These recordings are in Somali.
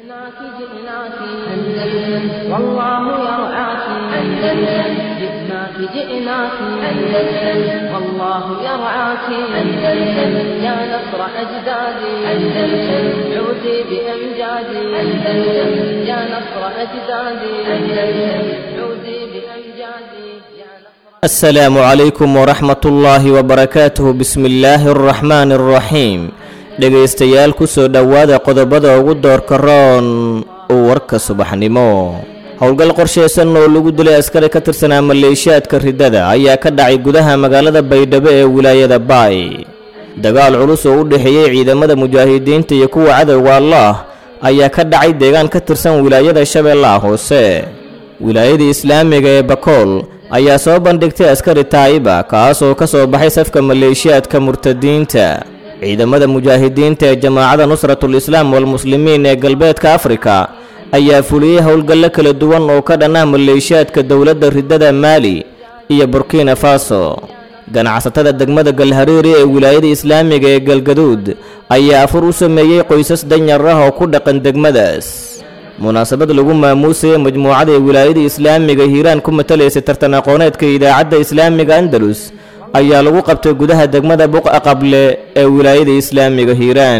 جئناك جئناك أندلس والله يرعاك أندلس جئناك جئناك أندلس والله يرعاك أندلس يا نصر أجدادي أندلس عودي بأمجادي أندلس يا نصر أجدادي أندلس عودي بأمجادي يا نصر السلام عليكم ورحمة الله وبركاته بسم الله الرحمن الرحيم dhegaystayaal ku soo dhowaada qodobada ugu doorka roon uu warka subaxnimo howlgal qorshaysan oo lagu dilay askari ka tirsanaa maleeshiyaadka riddada ayaa ka dhacay gudaha magaalada baydhabo ee wilaayada baay dagaal culus oo u dhexeeyey ciidamada mujaahidiinta iyo kuwa cadowga allaah ayaa ka dhacay deegaan ka tirsan wilaayada shabeellaha hoose wilaayada islaamiga ee bakool ayaa soo bandhigtay askari taa'iba kaas oo ka soo baxay safka maleeshiyaadka murtadiinta ciidamada mujaahidiinta ee jamaacada nusratul islaam walmuslimiin ee galbeedka afrika ayaa fuliyey howlgallo kala duwan oo ka dhan ah maleeshiyaadka dowladda riddada maali iyo burkina faso ganacsatada degmada galhariiri ee wilaayada islaamiga ee galgaduud ayaa afur u sameeyey qoysas danyar ah oo ku dhaqan degmadaas munaasabad lagu maamuusayay majmuucada ee wilaayada islaamiga hiiraan ku matalaysay tartan aqooneedka idaacadda islaamiga andalus ayaa lagu qabtay gudaha degmada buqa qable ee wilaayada islaamiga hiiraan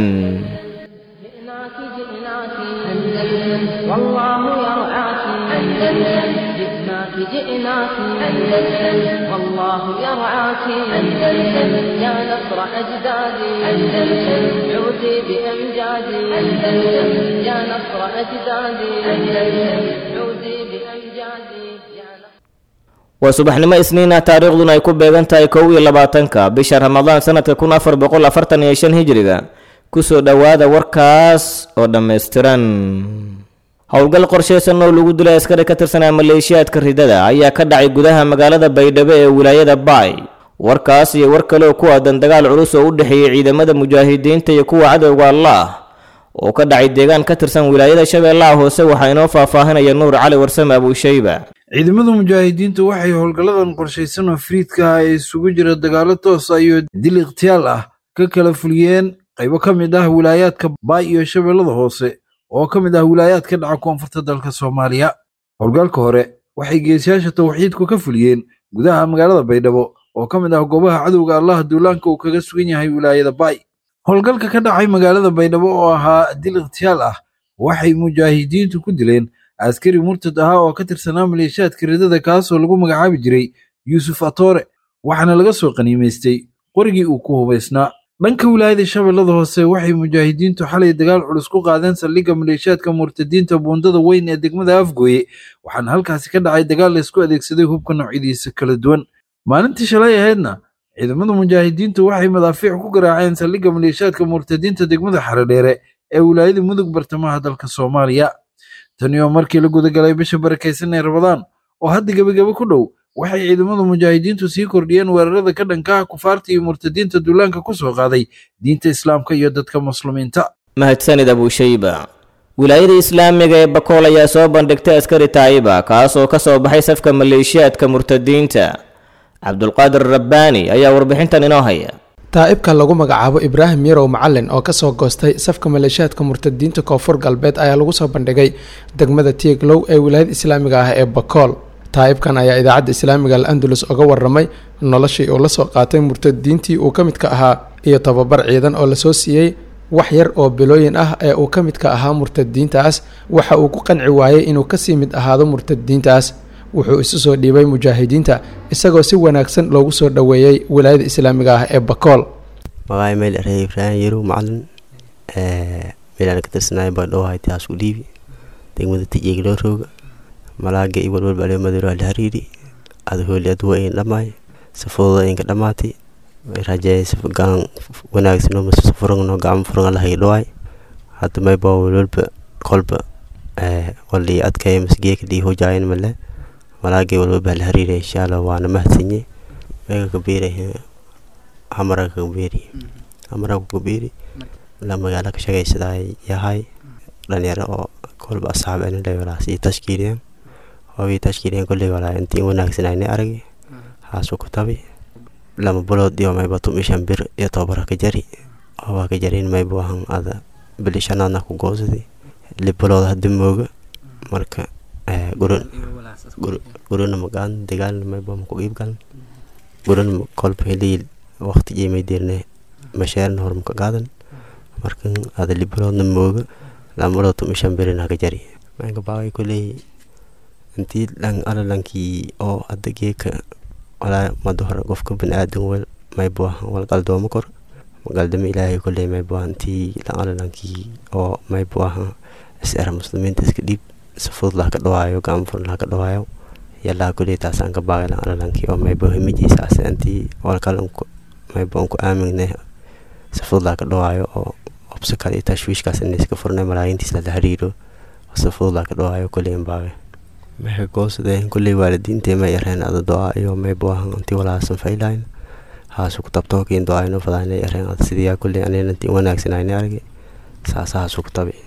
جئناك جئناك أندلس والله يرعاك أندلس جئناك جئناك أندلس والله يرعاك أندلس يا نصر أجدادي أندلس عودي بأمجادي أندلس يا نصر أجدادي أندلس عودي بأمجادي يا نصر waa subaxnimo isniina taariikhduna ay ku beegan tahay kow iyo labaatanka bisha ramadaan sanadka kun afar boqol afartan iyo shan hijriga kusoo dhowaada warkaas oo dhammaystiran howlgal qorshaysan oo lagu dilay askari ka tirsanaa maleeshiyaadka riddada ayaa ka dhacay gudaha magaalada baydhabo ee wilaayada baay warkaas iyo war kale oo ku aadan dagaal culus oo u dhexeeyey ciidamada mujaahidiinta iyo kuwa cadowga allaah oo ka dhacay deegaan ka tirsan wilaayada shabeellaha hoose waxaa inoo faahfaahinaya nuur cali warsame abuushayba ciidamada mujaahidiinta waxay howlgalladan qorshaysan oo fariidka ah ee isugu jira dagaallo toos ah iyo dil ikhtiyaal ah ka kala fuliyeen qaybo ka mid ah wilaayaadka baay iyo shabeellada hoose oo ka mid ah wilaayaadka dhaca koonfurta dalka soomaaliya howlgalka hore waxay geesiyaasha tawxiidku ka fuliyeen gudaha magaalada baydhabo oo ka mid ah goobaha cadowga allah duulaanka uu kaga sugan yahay wilaayada baay howlgalka ka dhacay magaalada baydhabo oo ahaa dil ikhtiyaal ah waxay mujaahidiintu ku dileen askari murtad ahaa oo ka tirsanaa maleeshiyaadka riddada kaasoo lagu magacaabi jiray yuusuf atoore waxaana laga soo qaniimaystay qorigii uu ku hubaysnaa dhanka wilaayada shabeellada hoose waxay mujaahidiintu xalay dagaal culus ku qaadeen saldhigga maleeshiyaadka murtadiinta buundada weyn ee degmada afgooye waxaana halkaasi ka dhacay dagaal laysku adeegsaday hubka noocyadiisa kala duwan maalintii shalay ahaydna ciidamada mujaahidiintu waxay madaafiic ku garaaceen saldhigga maleeshiyaadka murtadiinta degmada xaredheere ee wilaayada mudug bartamaha dalka soomaaliya tani oo markii la gudagalay bisha barakaysan ee rabadaan oo hadda gebagebe ku dhow waxay ciidamada mujaahidiintu sii kordhiyeen weerarada ka dhanka ah kufaarta iyo murtadiinta duulaanka ku soo qaaday diinta islaamka iyo dadka muslimiinta mahadsanid abuushayba wilaayada islaamiga ee bakool ayaa soo bandhigtay askari taa'iba kaas oo ka soo baxay safka maleeshiyaadka murtadiinta cabdulqaadir rabbaani ayaa warbixintan inoo haya taa'ibka lagu magacaabo ibraahim yarow macalin oo kasoo goostay safka maleeshiyaadka murtadiinta koonfur galbeed ayaa lagu soo bandhigay degmada tieglow ee wilaayada islaamiga ah ee bakool taa'ibkan ayaa idaacadda islaamiga al andalus uga waramay noloshii uu la soo qaatay murtadiintii uu ka midka ahaa iyo tababar ciidan oo lasoo siiyey wax yar oo bilooyin ah ee uu ka midka ahaa murtadiintaas waxa uu ku qanci waayey inuu kasii mid ahaado murtadiintaas wuxuu isu soo dhiibay mujaahidiinta isagoo si wanaagsan loogu soo dhoweeyey wilaayada islaamiga ah ee bakool magaay meel erey ibraahim yarow macalin meelaan ka tirsanaayo baa dhowhay taas u dhiibi degmada tijeegloo rooga malaaga iyo walwalba aleo madaro alhariiri adahooli aduwa in dhamaay safooda inka dhamaatay rajeey gaan wanaagsan oo furangno gacmo furanga lahay dhawaay hadda mayba walwalba kolba waldhii adkaya masgeeka dhii hojaayan male malaagay walwalba alhariiri insha allah waana mahadsanye mega kabeeri hamara kabeeri hamara kabeeri la magaala ka shaqaysadaa yahay dhalinyaro oo kolba asxaab anilay walaas iyo tashkiiliyeen hoobii tashkiiliyeen kolley walaa intii wanaagsan aynay aragay haasu ku tabi lama bulood iyo mayba tumishan bir iyo tobara ka jari waa ka jarin mayba wahan ada bili shanaadna ku goosadi libalooda hadda mooga marka gurana magaan dagaalna mayba maku iibgalan gurana kolba helii waqti imay dirne masheerna hor maka qaadan markan ada libaloodna mooga lambaloo tumishan berin haka jari manka baaway kuley intii dhan alalankii oo hadda geeka walaa mada hore qofka baniaadan wel maybuahan wal qaldooma kor magaldama ilaahay kuley maybuahan intii dhan alalankii oo maybuahan isera muslimiinta iska dhiib si fudud laha ka dhawaayo gaamfur laha ka dhawaayo yalaa kuley taasaan ka baaqay dhan alalankii oo maybo himijiisaas intii walkale maybo unku aamingne si fudud laha ka dhawaayo oo obso kale iyo tashwiishkaas inayska furnay malaayiintiisa la xiriiro si fudud laha ka dhawaayo kuley baaqay maxay goosadeen kulley waalidiintay may yareen ada do-a iyo maybu ahan inti walaasan faylayn haasu ku tabto kiin do-ayno fadaanay yareen ada sidiyaa kulley aneenanti wanaagsanayni argi saasa haasu ku tabi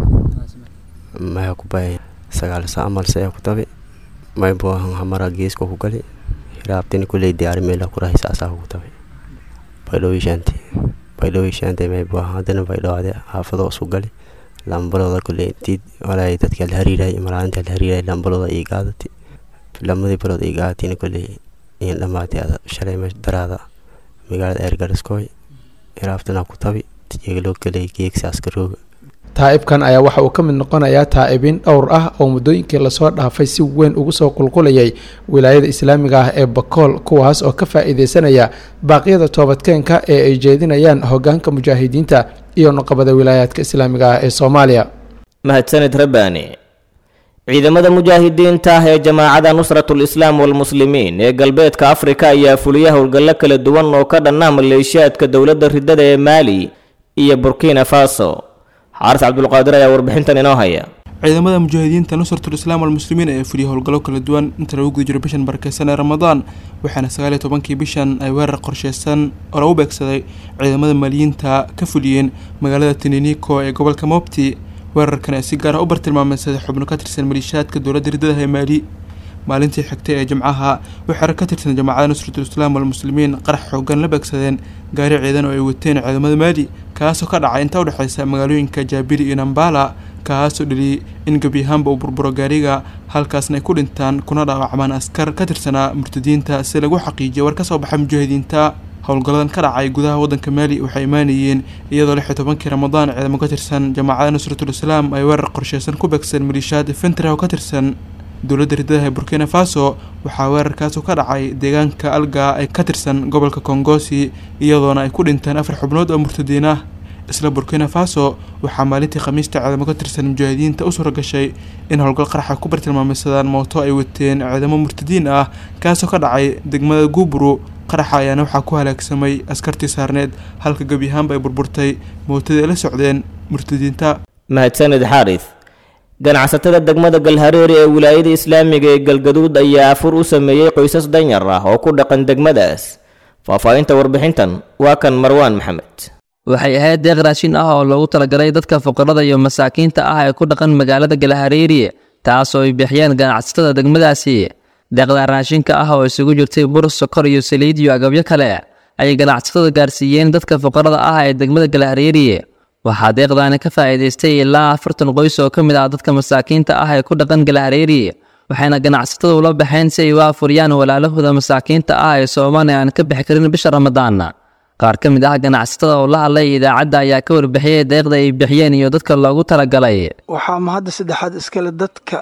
maya ku bay sagaal saa amal saya ku tabi maybu ahan hamara geeska ku gali hiraabtini kulley diyaari meela ku rahay saasaa ku tabi baydhowi shaanti baydhowi shaantay maybu ahan haddana baydhowaade haafado isu gali lambalooda kule intii walaa dadka la hariiray malaalinta la hariiray lambalooda ii gaadati lamadii balood ii gaadatina kule in dhamaatay ada shalay meesha daraada magaalada eergariskooy iraabtana ku tabi tijeegaloo kale geegsaas garooga taa'ibkan ayaa waxa uu ka mid noqonayaa taa'ibiin dhowr ah oo muddooyinkii lasoo dhaafay si weyn ugu soo qulqulayay wilaayada islaamiga ah ee bakool kuwaas oo ka faa'iideysanaya baaqyada toobadkeenka ee ay jeedinayaan hoggaanka mujaahidiinta iyo nuqabada wilaayaadka islaamiga ah ee soomaaliya mahadsanid rabbaani ciidamada mujaahidiinta ah ee jamaacada nusratul islaam walmuslimiin ee galbeedka afrika ayaa fuliya howlgallo kala duwan oo ka dhanna maleeshiyaadka dowladda ridada ee maali iyo burkina faso xaaris cabdulqaadir ayaa warbixintan inoo haya ciidamada mujaahidiinta nusratul islaam walmuslimiin ayaa fuliyay howlgallo kala duwan inta lagu guda jiro bishan barakeysan ee ramadaan waxaana sagaaliyo tobankii bishan ay weerar qorsheysan oo lagu beegsaday ciidamada maaliyiinta ka fuliyeen magaalada tininico ee gobolka mobti weerarkan ee si gaar ah u bartilmaameysaday xubno ka tirsan maliishaadka dowladda riddadaha ee maali maalintii xigtay ee jimcaha waxaana ka tirsan jamaacada nusratul islaam walmuslimiin qarax xoogan la beegsadeen gaari ciidan oo ay wateen ciidamada maali kaasoo ka dhacay inta udhexeysa magaalooyinka jaabili iyo nambala kaasoo dhaliyay in gebi ahaanba uu burburo gaariga halkaasna ay ku dhintaan kuna dhaawacmaan askar ka tirsanaa murtadiinta si lagu xaqiijiyay war ka soo baxay mujaahidiinta howlgalladan ka dhacay gudaha waddanka maali waxay imaanayeen iyadoo lix iyo tobankii ramadaan ciidamo ka tirsan jamaacada nusratul islaam ay weerar qorsheysan ku beegsadeen maliishaad fentra oo ka tirsan dowladda riddadaha ee burkina faso waxaa weerarkaasu ka dhacay deegaanka alga ee ka tirsan gobolka kongosi iyadoona ay ku dhinteen afar xubnood oo murtadiin ah isla burkina faso waxaa maalintii khamiista ciidamo ka tirsan mujaahidiinta u suura gashay in howlgal qaraxa ku bartilmaameysadaan mooto ay wateen ciidamo murtadiin ah kaasoo ka dhacay degmada guuburu qaraxa ayaana waxaa ku halaagsamay askartii saarneed halka gebi ahaanba ay burburtay mootadii ay la socdeen murtadiinta mahadsanid xaaris ganacsatada degmada galhareeri ee wilaayada islaamiga ee galgaduud ayaa afur u sameeyey qoysas danyar ah oo ku dhaqan degmadaas faahfaahinta warbixintan waa kan marwaan maxamed waxay ahayd deeq raashin ah oo loogu talagalay dadka fuqarada iyo masaakiinta ah ee ku dhaqan magaalada galhareeri taasoo ay bixiyeen ganacsatada degmadaasi deeqda raashinka ah oo isugu jirtay bur sokor iyo saliid iyo agabyo kale ayay ganacsatada gaarsiiyeen dadka fuqarada ah ee degmada galhareeri waxaa deeqdaani ka faa'iidaystay ilaa afartan qoys oo ka mid ah dadka masaakiinta ah ee ku dhaqan galhareeri waxayna ganacsatada ula baxeen si ay u afuriyaan walaalahooda masaakiinta ah ee soomaan ee aan ka bixi karin bisha ramadaan qaar ka mid ah ganacsatada oo la hadlay idaacadda ayaa ka warbixiyey deeqda ay bixiyeen iyo dadka loogu talagalay waxaa mahadda saddexaad iskale dadka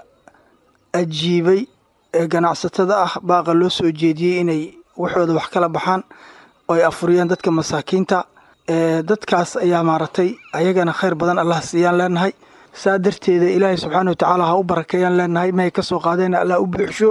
ajiibay ee ganacsatada ah baaqa loo soo jeediyey inay waxooda wax kala baxaan oo ay afuriyaan dadka masaakiinta dadkaas ayaa maaragtay ayagana khayr badan allah siiyaan leenahay saa darteeda ilaahay subxaana wa tacaala ha u barakeeyaan leenahay mahay ka soo qaadeen allah u buuxsho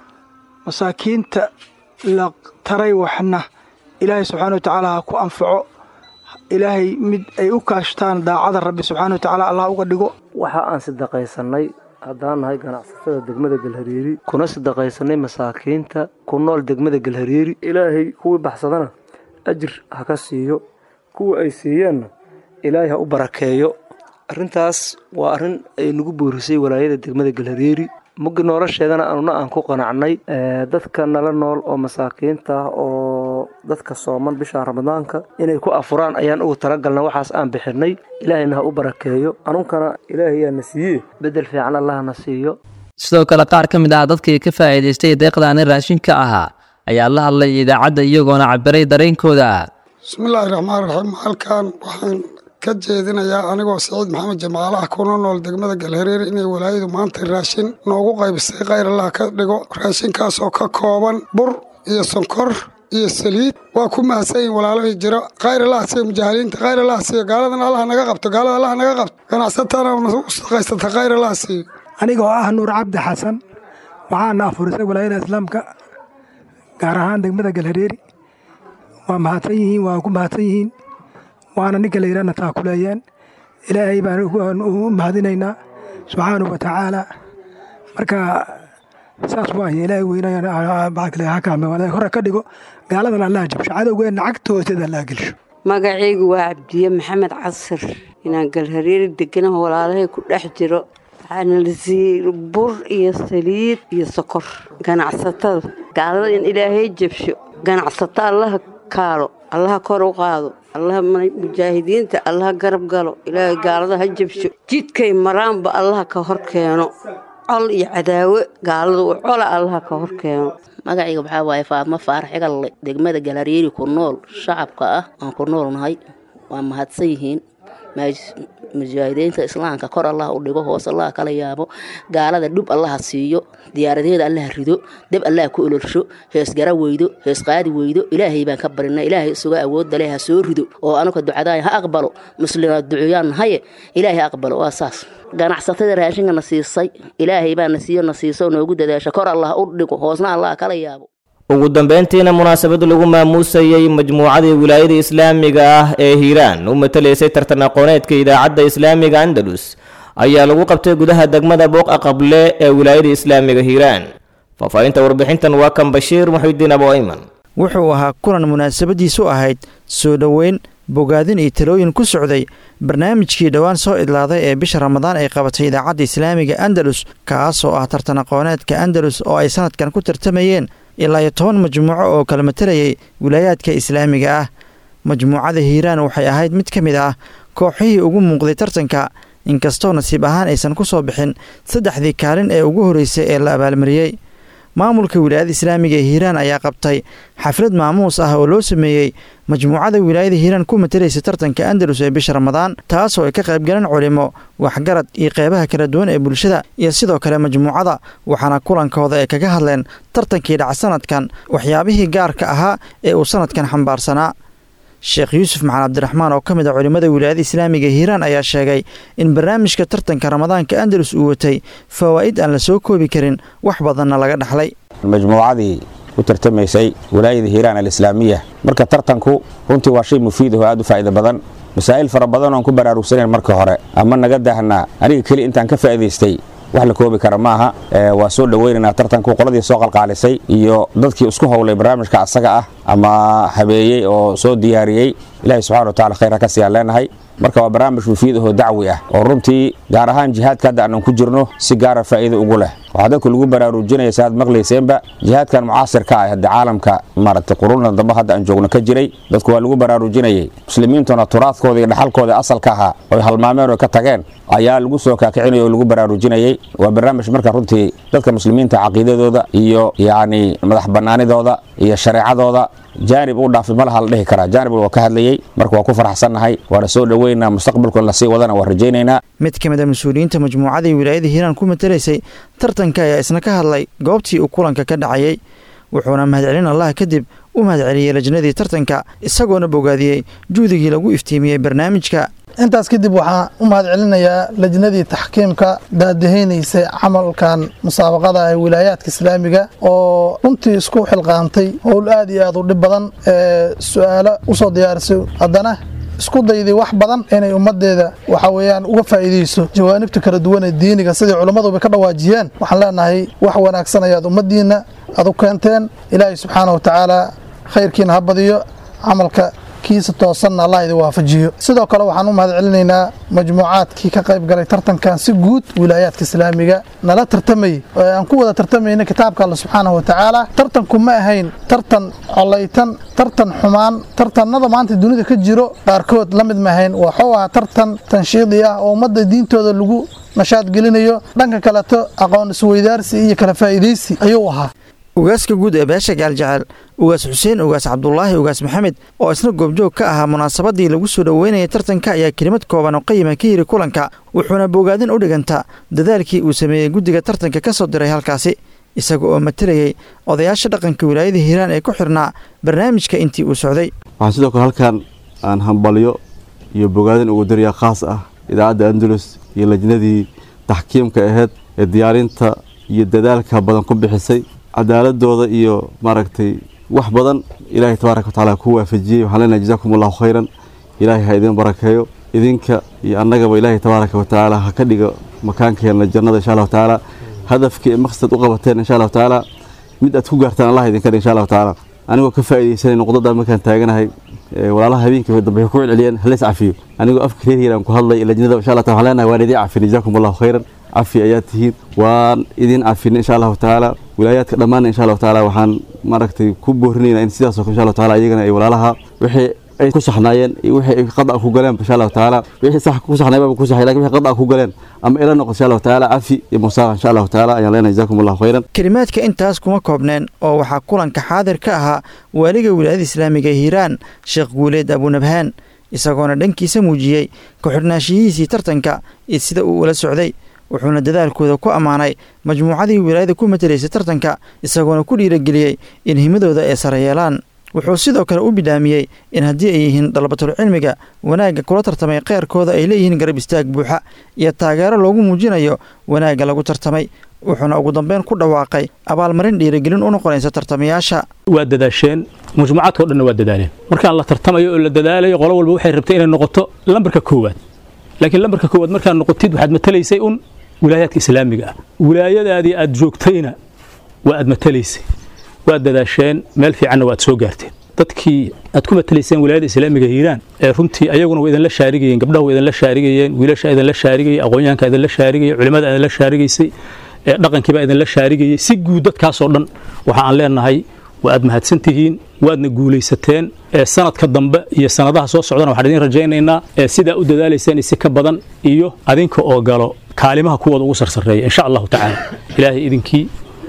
masaakiinta la taray waxna ilaahay subxaana wa tacaala ha ku anfaco ilaahay mid ay u kaashtaan daacada rabbi subxaana wa tacaala allah uga dhigo waxa aan sadaqaysanay haddaan nahay ganacsatada degmada galhareeri kuna sadaqaysanay masaakiinta ku nool degmada galhareeri ilaahay kuwii baxsadana ajir ha ka siiyo kuwa ay siiyeenna ilaahay ha u barakeeyo arrintaas waa arrin ay nagu boorisay walaayada degmada galhareeri muggi nolosheedana anuna aan ku qanacnay dadka nala nool oo masaakiinta ah oo dadka sooman bisha ramadaanka inay ku afuraan ayaan ugu talagalna waxaas aan bixinay ilaahayna ha u barakeeyo anunkana ilaahayaa na siiye bedel fiican allah na siiyo sidoo kale qaar ka mid ah dadkii ka faa'iidaystay deeqdaani raashinka ahaa ayaa la hadlay idaacadda iyagoona cabiray dareenkooda bismillaahi raxmaan raxiim halkan waxaan ka jeedinayaa anigoo siciid maxamed jamaale ah kuna nool degmada galhareer inay walaayadu maanta raashin noogu qaybisay khayr allah ka dhigo raashinkaas oo ka kooban bur iyo sonkor iyo saliid waa ku mahadsanyihin walaalahii jiro khayr allah siiyo mujaahiliinta khayr allah siiyo gaaladan allah naga qabto gaalada allah naga qabto ganacsatana u shaqaysata khayr allah siiyo anigoo ah nuur cabdi xasan waxaana afurisay walaayada islaamka gaar ahaan degmada galhareeri waa mahadsan yihiin waa ku mahadsan yihiin waana ninka la yidhahna taakuleeyeen ilaahay baan u mahadinaynaa subxaanahu wa tacaala marka saas waaye ilaahay weynaya hore ka dhigo gaaladan allaha jabsho cadowgeenna cagta hoosteeda allaha gelsho magacaygu waa cabdiye maxamed casir inaan galhareeri deganaho walaalahay ku dhex jiro waxaana la siiyey bur iyo saliid iyo sokor ganacsatada gaalada in ilaahay jabsho ganacsato allaha kaalo allaha kor u qaado allaha mujaahidiinta allaha garab galo ilaahay gaalada ha jabsho jidkay maraanba allaha ka hor keeno col iyo cadaawe gaalada u cola allaha ka hor keeno magacayga waxaa waaye faadmo faarax cigalle degmada galhareeri ku nool shacabka ah aan ku noolnahay waa mahadsan yihiin mujaahidiinta islaamka kor allah u dhigo hoos allah kala yaabo gaalada dhub allaha siiyo diyaaradeeda allaha rido deb allaha ku olorsho heesgara weydo hees qaadi weydo ilaahay baan ka barina ilaahay isuga awoodda leh ha soo rido oo anuka ducadaaya ha aqbalo muslima ducuyaan nahaye ilaahay aqbalo waa saas ganacsatada raashinka na siisay ilaahay baa na siiyo na siiso noogu dadaasha kor allah u dhigo hoosna allah kala yaabo ugu dambeyntiina munaasabad lagu maamuusayey majmuucadii wilaayada islaamiga ah ee hiiraan u matalaysay tartan aqooneedka idaacadda islaamiga andalus ayaa lagu qabtay gudaha degmada booq aqable ee wilaayada islaamiga hiiraan faahfaahinta warbixintan waa kan bashiir muxidiin abo ayman wuxuu ahaa kulan munaasabadiisu ahayd soo dhoweyn bogaadin iyo talooyin ku socday barnaamijkii dhowaan soo idlaaday ee bisha ramadaan ay qabatay idaacadda islaamiga andalus kaasoo ah tartan aqooneedka andalus oo ay sanadkan ku tartamayeen ilaa iyo toban majmuuco oo kala matalayay wilaayaadka islaamiga ah majmuucada hiiraan waxay ahayd mid ka mid ah kooxihii ugu muuqday tartanka inkastoo nasiib ahaan aysan ku soo bixin saddexdii kaalin ee ugu horreysay ee la abaalmariyey maamulka wilaayada islaamiga ee hiiraan ayaa qabtay xaflad maamuus ah oo loo sameeyey majmuucada wilaayada hiiraan ku matalaysa tartanka andalus ee bisha ramadaan taasoo ay ka qaybgaleen culimo waxgarad iyo qeybaha kala duwan ee bulshada iyo sidoo kale majmuucada waxaana kulankooda ay kaga hadleen tartankii dhaca sanadkan waxyaabihii gaarka ahaa ee uu sanadkan xambaarsanaa sheekh yuusuf maxan cabdiraxmaan oo ka mid a culimmada wilaayada islaamiga hiiraan ayaa sheegay in barnaamijka tartanka ramadaanka andalus uu watay fawaa'id aan la soo koobi karin wax badanna laga dhaxlay majmuucadii u tartamaysay wilaayada hiiraan alislaamiya marka tartanku runtii waa shay mufiid ah oo aad u faa'iida badan masaa'il fara badan oon ku baraarugsanayn marka hore ama naga daahnaa aniga keli intaan ka faa'iidaystay wax la koobi kara maaha waa soo dhoweynaynaa tartanku qoladii soo qalqaalisay iyo dadkii isku howlay barnaamijka asaga ah ama habeeyey oo soo diyaariyey ilaahay subxana wa tacala khayr ha ka siyaan leenahay marka waa barnaamij mufiid ahoo dacwi ah oo runtii gaar ahaan jihaadka hadda aanan ku jirno si gaara faa'iido ugu leh waxaa dadku lagu baraarujinaya si aad maqlayseenba jihaadkan mucaasirka ah hadda caalamka maaragtay qurunna dambe hadda aan joogno ka jiray dadku waa lagu baraarujinayay muslimiintuna turaadkooda iyo dhaxalkooda asalka ahaa oy halmaameen oo ka tageen ayaa lagu soo kaakicinaya oo lagu baraarujinayay waa barnaamij marka runtii dadka muslimiinta caqiidadooda iyo yacni madax bannaanidooda iyo shareecadooda jaanib u dhaafay malaha la dhihi karaa jaanib waa ka hadlayey marka waa ku faraxsannahay waana soo dhoweynaa mustaqbalku lasii wadana waa rajaynaynaa mid ka mid a mas-uuliyiinta majmuucadii wilaayada hiiraan ku matalaysay tartanka ayaa isna ka hadlay goobtii uu kulanka ka dhacayey wuxuuna mahadcelin allah kadib u mahadceliyey lajnadii tartanka isagoona bogaadiyey juhdigii lagu iftiimiyey barnaamijka intaas kadib waxaan u mahad celinayaa lajnadii taxkiimka daadaheynaysay camalkan musaabaqada ee wilaayaadka islaamiga oo runtii isku xilqaantay howl aad iyo aad u dhib badan ee su-aalo usoo diyaarisay haddana isku dayday wax badan inay ummadeeda waxa weeyaan uga faa'iidayso jawaanibta kala duwan ee diiniga sidai culimmaduba ka dhawaajiyeen waxaan leenahay wax wanaagsan ayaad ummaddiinna aad u keenteen ilaahay subxaana wa tacaala khayrkiina ha badiyo camalka kiisa toosanna allah idin waafajiyo sidoo kale waxaan u mahad celinaynaa majmuucaadkii ka qayb galay tartankan si guud wilaayaadka islaamiga nala tartamayay ee aan ku wada tartamayna kitaabka alle subxaanahu watacaala tartanku ma ahayn tartan colaytan tartan xumaan tartanada maanta dunida ka jiro qaarkood la mid ma ahayn waxuu ahaa tartan tanshiidi ah oo ummadda diintooda lagu nashaad gelinayo dhanka kaleto aqoon isweydaarsi iyo kala faa'iidaysi ayuu ahaa ugaaska guud ee beesha gaaljecel ugaas xuseen ugaas cabdulaahi ugaas maxamed oo isna goobjoog ka ahaa munaasabadii lagu soo dhoweynayay tartanka ayaa kelimad kooban oo qayima ka yiri kulanka wuxuuna bogaadin u dhiganta dadaalkii uu sameeyey guddiga tartanka ka soo diray halkaasi isaga oo matalayay odayaasha dhaqanka wilaayada hiiraan ee ku xirnaa barnaamijka intii uu socday waxaan sidoo kale halkan aan hambalyo iyo bogaadin ugu dariyaa khaas ah idaacadda andalus iyo lajnadii taxkiimka ahayd ee diyaarinta iyo dadaalka badan ku bixisay cadaaladooda iyo maaragtay wax badan ilaahay tabaaraka watacaala ku waafajiyey waxaan leenahay jazaakum allahu khayran ilaahay ha idin barakeeyo idinka iyo annagaba ilaahay tabaaraka watacaala ha ka dhigo makaankeenna jannada insha allahu tacaala hadafkii ee maqsad u qabateen insha allahu tacaala mid aad ku gaartaan allah idinka dhig insha allahu tacaala anigoo ka faa'iidaysanay noqdada markaan taaganahay walaalaha habeenkii dambe ku celceliyeen haleys cafiyo anigoo afka reer hiiraan ku hadlay lajnada insha allah taala waxaan leenahay waan idin cafin jazaakum allahu khayran cafi ayaad tihiin waan idin cafin insha allahu tacaala wilaayaadka dhammaanna insha allahu tacaala waxaan maaragtay ku boorinaynaa in sidaas oo kale insha allahu tacaala iyagana ay walaalaha wixii ay ku saxnaayeen iyo wixii ay qada ku galeen insha allahu tacaala wixii sax ku saxnaay baa ku saxay laakiin wixii qada ku galeen ama ila noqon insha allahu tacaala cafi iyo musaaqa insha allahu tacaala ayaan leenahay jazaakum allahu khayran kelimaadka intaas kuma koobneen oo waxaa kulanka xaadir ka ahaa waaliga wilaayada islaamiga hiiraan sheekh guuleed abunabhaan isagoona dhankiisa muujiyey ku-xidhnaanshiyihiisii tartanka iyo sida uu ula socday wuxuuna dadaalkooda ku ammaanay majmuucadii wilaayada ku matelaysay tartanka isagoona ku dhiirageliyey in himadooda ay sare yeelaan wuxuu sidoo kale u bidhaamiyey in haddii ay yihiin dalabatul cilmiga wanaagga kula tartamay kheyrkooda ay leeyihiin garab istaag buuxa iyo taageero loogu muujinayo wanaagga lagu tartamay wuxuuna ugu dambeyn ku dhawaaqay abaalmarin dhiirigelin u noqonaysa tartamayaasha waa dadaasheen majmuucaadka o dhanna waa dadaaleen markaan la tartamayo oo la dadaalayo qolo walba waxay rabtay inay noqoto lambarka koowaad laakiin lambarka koowaad markaad noqotid waxaad matalaysay un wilaayaadka islaamiga ah wilaayadaadii aad joogtayna waa aad matalaysay waad dadaasheen meel fiicanna waad soo gaarteen dadkii aad ku matalayseen wilaayada islaamiga hiiraan ee runtii ayaguna waa idinla shaarigayeen gabdhaha waa idinla shaarigayeen wiilasha idinla shaarigayay aqoonyahanka idinla shaarigayay culimada idinla shaarigaysay ee dhaqankiibaa idinla shaarigayay si guud dadkaasoo dhan waxa aan leenahay waa aad mahadsan tihiin waadna guulaysateen ee sanadka dambe iyo sanadaha soo socdana waxaan idin rajaynaynaa ee sidaa u dadaalayseen si ka badan iyo adinka oo galo kaalimaha kuwooda ugu sarsareeya insha allahu tacaala ilaahay idinkii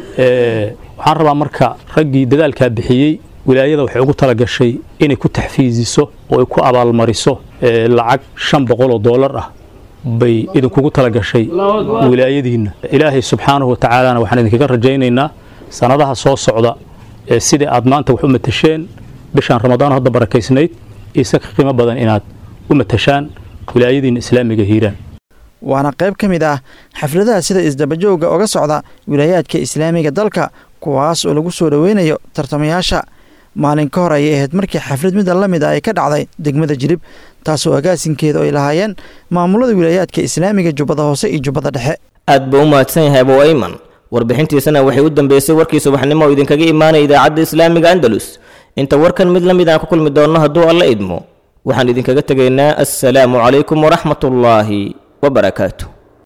waxaan rabaa marka raggii dadaalkaa bixiyey wilaayada waxay ugu talagashay inay ku taxfiisiso oo ay ku abaalmariso lacag shan boqol oo doolar ah bay idinkugu talagashay wilaayadiinna ilaahay subxaanahu watacaalana waxaan idinkaga rajaynaynaa sanadaha soo socda ee sidai aad maanta wax u matasheen bishaan ramadaan hadda barakaysnayd isa ka qiimo badan inaad u matashaan wilaayadiinna islaamiga hiiraan waana qayb ka mid ah xafladaha sida isdabajooga oga socda wilaayaadka islaamiga dalka kuwaas oo lagu soo dhoweynayo tartamayaasha maalin ka hor ayay ahayd markii xaflad mida la mid ah ay ka dhacday degmada jirib taasoo agaasinkeeda ay lahaayeen maamulada wilaayaadka islaamiga jubbada hoose iyo jubbada dhexe aad buu u mahadsan yahay abow ayman warbixintiisana waxay u dambeysay warkii subaxnimo oo idinkaga imaanaya idaacadda islaamiga andalus inta warkan mid la mid aan ku kulmi doonno hadduu alla idmo waxaan idinkaga tegaynaa assalaamu calaykum waraxmatullaahi wabarakaatu